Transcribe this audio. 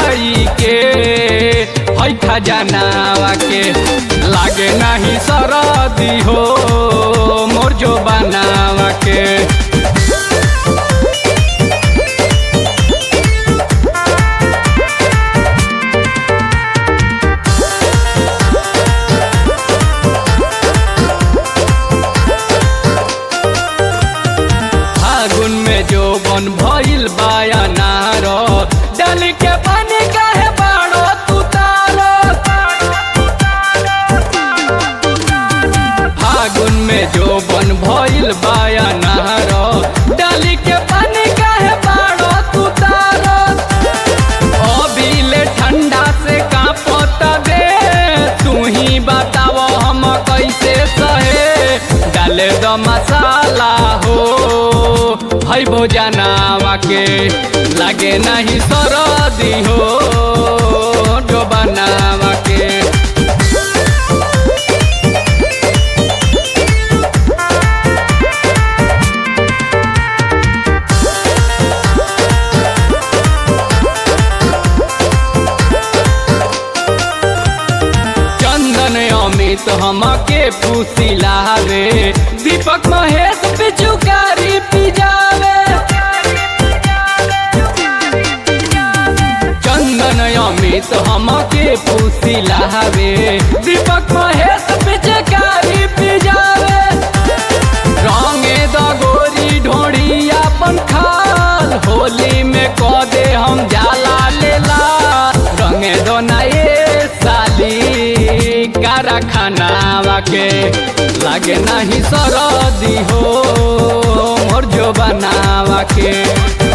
खाई के है खजानावा के लागे नहीं सरदी हो मोर जो बनावा के फागुन में जो बन भइल बायनार डाली के पानी काहे बाड़ो तू तारो फागुन में जो बन भइल बायनार डाली के पानी काहे बाड़ो तू तारो अभी ठंडा से कांपत दे तू ही बताव हम कैसे सहे डाले द मसाला हो है भोजनावा के लागे नहीं सरदी हो जो बनावा के चंदन अमित हमके पुसिला रे दीपक महेश पिचुकारी पिजावे चंदन अमित हमके पुसिला रे दीपक महेश पिचकारी पिजावे रंगे द गोरी ढोड़ी अपन खाल होली में क दे हम जाला लेला रंगे दो ना ये साली कारा खानावा के लागे नहीं सरदी हो मोर जो बनावा के